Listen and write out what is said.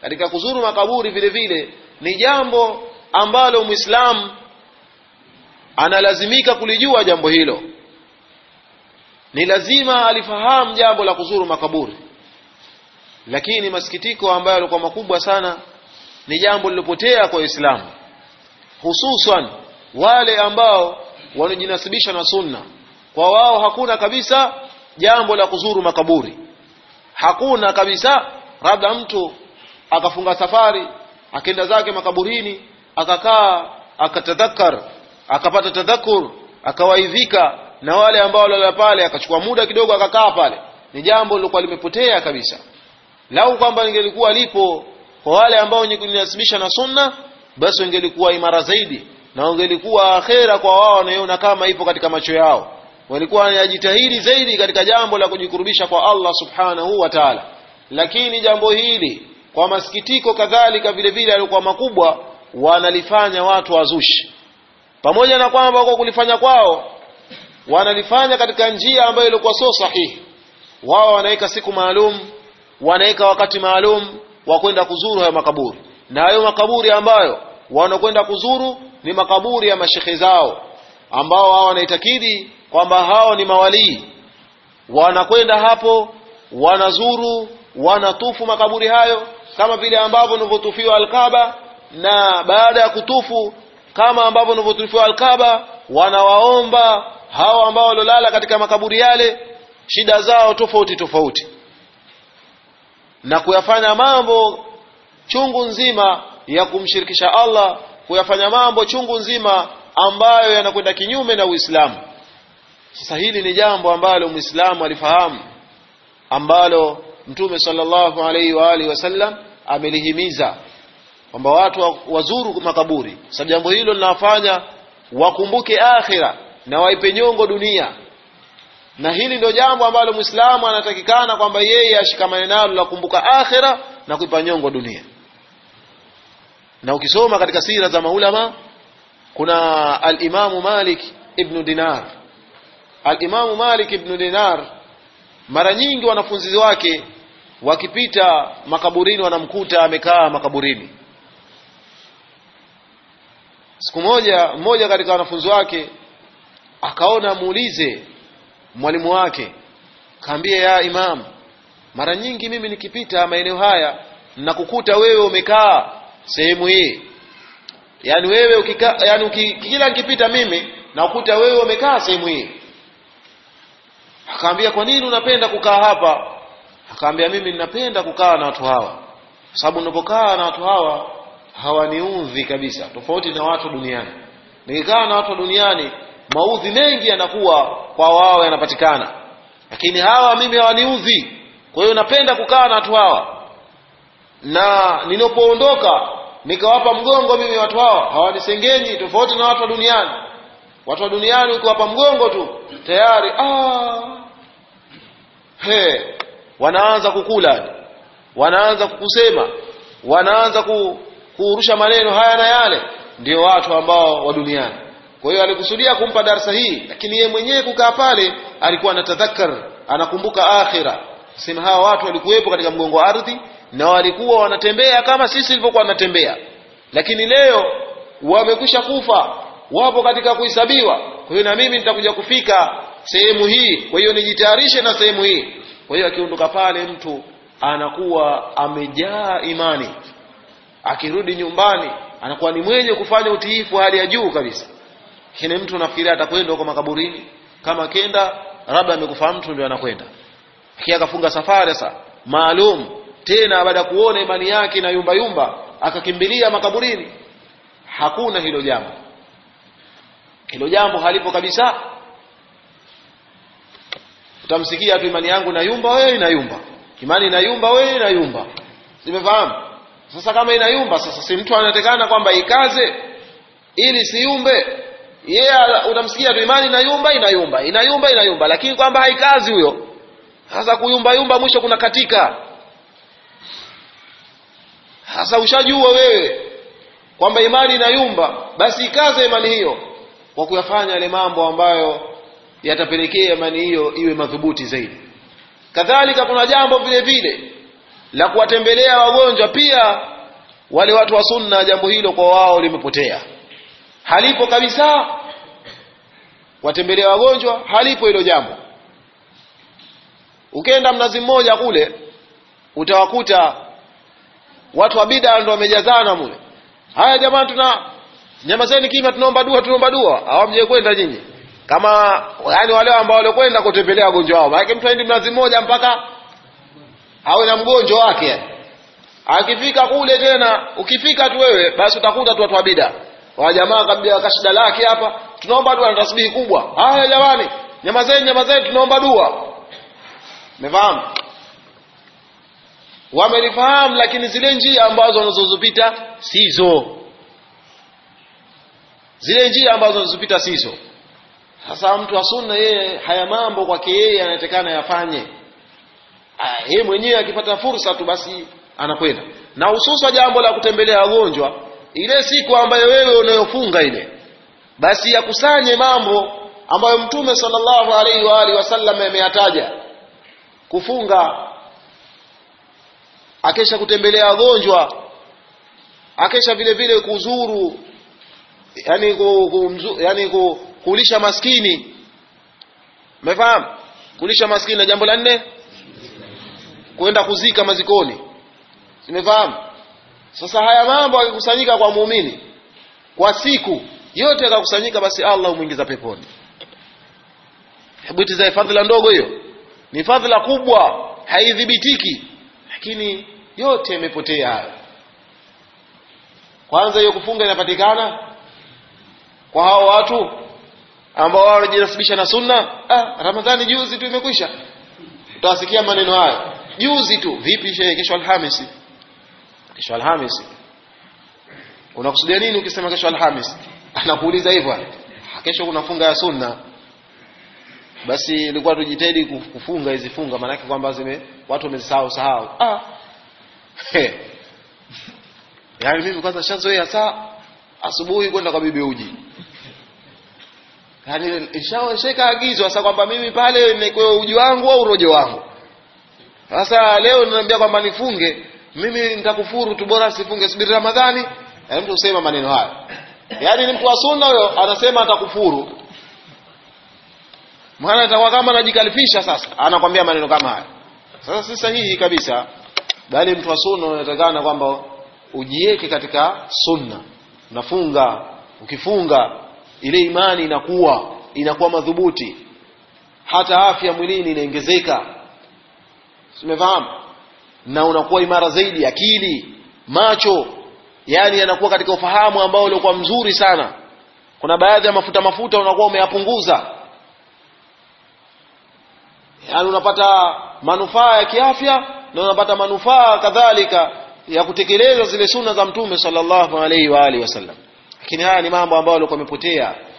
katika kuzuru makaburi vile vile ni jambo ambalo muislamu analazimika kulijua jambo hilo ni lazima alifahamu jambo la kuzuru makaburi lakini masikitiko ambayo yalikuwa makubwa sana ni jambo lilopotea kwa Uislamu hususan wale ambao wanajinasibisha na sunna kwa wao hakuna kabisa jambo la kuzuru makaburi hakuna kabisa labda mtu akafunga safari akenda zake makaburini akakaa akatadhakkar akapata tadhakur akawaidhika na wale ambao walala pale akachukua muda kidogo akakaa pale ni jambo lilokuwa limepotea kabisa lau kwamba lingelikuwa lipo kwa wale ambao wenye kujinasibisha na sunna basi wangelikuwa imara zaidi na wangelikuwa akhera kwa wao wanaiona kama ipo katika macho yao walikuwa wanajitahidi zaidi katika jambo la kujikurubisha kwa Allah subhanahu wa ta'ala lakini jambo hili kwa masikitiko kadhalika vile vile alikuwa makubwa wanalifanya watu wazushi pamoja na kwamba kwa kulifanya kwao wanalifanya katika njia ambayo ilikuwa sio sahihi wao wanaweka siku maalum wanaweka wakati maalum wa kwenda kuzuru hayo makaburi na hayo makaburi ambayo wanakwenda kuzuru ni makaburi ya mashekhe zao ambao hao wanaitakidi kwamba hao ni mawalii wanakwenda hapo wanazuru wanatufu makaburi hayo kama vile ambavyo nilivyotufiwa alkaba na baada ya kutufu kama ambavyo nilivyotufiwa alkaba wanawaomba hao ambao walolala katika makaburi yale shida zao tofauti tofauti na kuyafanya mambo chungu nzima ya kumshirikisha Allah kuyafanya mambo chungu nzima ambayo yanakwenda kinyume na Uislamu sasa hili ni jambo ambalo Muislamu alifahamu ambalo Mtume sallallahu alaihi wa alihi wasallam amelihimiza kwamba watu wazuru makaburi sababu jambo hilo linawafanya wakumbuke akhira na waipe nyongo dunia na hili ndio jambo ambalo Muislamu anatakikana kwamba yeye ashikamane nalo la kumbuka akhira na kuipa nyongo dunia na ukisoma katika sira za maulama kuna al-Imamu Malik ibn Dinar al-Imamu Malik ibn Dinar mara nyingi wanafunzi wake wakipita makaburini wanamkuta amekaa makaburini siku moja mmoja katika wanafunzi wake akaona muulize mwalimu wake kaambia ya imam mara nyingi mimi nikipita maeneo haya nakukuta wewe umekaa sehemu hii yani wewe ukika, yani uki, kila nikipita mimi nakukuta wewe umekaa sehemu hii akaambia kwa nini unapenda kukaa hapa akaambia mimi ninapenda kukaa na watu hawa sababu ninapokaa na watu hawa hawaniudhi kabisa tofauti na watu duniani nikikaa na watu duniani maudhi mengi yanakuwa kwa wao yanapatikana lakini hawa mimi hawaniudhi kwa hiyo napenda kukaa na watu hawa na ninapoondoka nikawapa mgongo mimi watu hawa hawanisengenyi tofauti na watu wa duniani watu wa duniani ukiwapa mgongo tu tayari ah, he wanaanza kukula wanaanza kukusema wanaanza ku, kurusha maneno haya na yale ndio watu ambao wa duniani kwa hiyo alikusudia kumpa darsa hii lakini yeye mwenyewe kukaa pale alikuwa anatadhakkar anakumbuka akhira sema hawa watu walikuwepo katika mgongo wa ardhi na walikuwa wanatembea kama sisi tulivyokuwa tunatembea lakini leo wamekwisha kufa wapo katika kuhesabiwa kwa hiyo na mimi nitakuja kufika sehemu hii kwa hiyo nijitayarishe na sehemu hii kwa hiyo akiondoka pale mtu anakuwa amejaa imani akirudi nyumbani anakuwa ni mwenye kufanya utiifu hali ya juu kabisa kile mtu nafikiria atakwenda huko makaburini kama kenda labda amekufa mtu ndio anakwenda lakini akafunga safari sasa maalum tena baada ya kuona imani yake na yumba yumba akakimbilia makaburini hakuna hilo jambo hilo jambo halipo kabisa utamsikia tu imani yangu na yumba wewe na yumba imani na yumba wewe na yumba simefahamu sasa kama inayumba sasa si mtu anatekana kwamba ikaze ili siumbe yeye yeah, utamsikia tu imani inayumba inayumba inayumba inayumba lakini kwamba haikazi huyo sasa kuyumba yumba mwisho kuna katika sasa ushajua wewe kwamba imani inayumba basi ikaze imani hiyo kwa kuyafanya yale mambo ambayo yatapelekea imani hiyo iwe madhubuti zaidi kadhalika kuna jambo vile vile la kuwatembelea wagonjwa pia wale watu wa sunna jambo hilo kwa wao limepotea halipo kabisa watembelea wagonjwa halipo hilo jambo ukenda mnazi mmoja kule utawakuta watu wa bida ndo wamejazana mule haya jamani tuna nyamazeni kimya tunaomba dua tunaomba dua hawamje kwenda nyinyi kama yani wale ambao waliokwenda kutembelea wagonjwa wao maana mtu aendi mnazi mmoja mpaka awe na mgonjwa wake yani akifika kule tena ukifika tu wewe basi utakuta tu watu wa bida wa jamaa kabla kashida lake hapa tunaomba dua na tasbihi kubwa haya jamani nyamazeni nyamazeni tunaomba dua umefahamu wamelifahamu lakini zile njia ambazo wanazozipita sizo zile njia ambazo wanazopita sizo sasa mtu wa sunna yeye haya mambo kwake yeye anatakana yafanye yeye mwenyewe akipata fursa tu basi anakwenda na hususa jambo la kutembelea wagonjwa ile siku ambayo wewe unayofunga ile basi yakusanye mambo ambayo mtume sallallahu alaihi wa alihi wasallam ameyataja kufunga akesha kutembelea wagonjwa akesha vile vile kuzuru yani, ku, ku, yani ku, kulisha maskini umefahamu kulisha maskini na jambo la nne kwenda kuzika mazikoni simefahamu sasa haya mambo akikusanyika kwa muumini kwa siku yote akakusanyika basi Allah humwingiza peponi hebu itizae fadhila ndogo hiyo ni fadhila kubwa haidhibitiki lakini yote yamepotea hayo kwanza hiyo kufunga inapatikana kwa hao watu ambao wao wanajinasibisha na sunna ah, ramadhani juzi tu imekwisha utawasikia maneno hayo juzi tu vipi shehe kesho alhamisi kesho alhamisi unakusudia nini ukisema kesho alhamisi anakuuliza hivyo kesho kuna funga ya sunna basi ilikuwa tujitahidi kufunga hizi funga maanake kwamba zime watu wamezisahau sahau ah. yaani mimi kwanza shazoea saa asubuhi kwenda kwa bibi uji yaani ishawesheka agizo sasa kwamba mimi pale nikwe uji wangu au rojo wangu sasa leo ninaambia kwamba nifunge mimi nitakufuru tu bora sifunge subiri ramadhani yaani mtu usema maneno haya yaani ni mtu wa sunna huyo anasema atakufuru maana atakuwa kama anajikalifisha sasa anakwambia maneno kama haya sasa si sahihi kabisa bali mtu wa sunna unatakana kwamba ujiweke katika sunna unafunga ukifunga ile imani inakuwa inakuwa madhubuti hata afya mwilini inaongezeka umefahamu na unakuwa imara zaidi akili macho yani yanakuwa katika ufahamu ambao uliokuwa mzuri sana kuna baadhi ya mafuta mafuta unakuwa umeyapunguza yani unapata manufaa ya kiafya na unapata manufaa kadhalika ya kutekeleza zile sunna za mtume sallallahu alaihi wa alihi wasallam lakini haya ni mambo ambayo yalikuwa yamepotea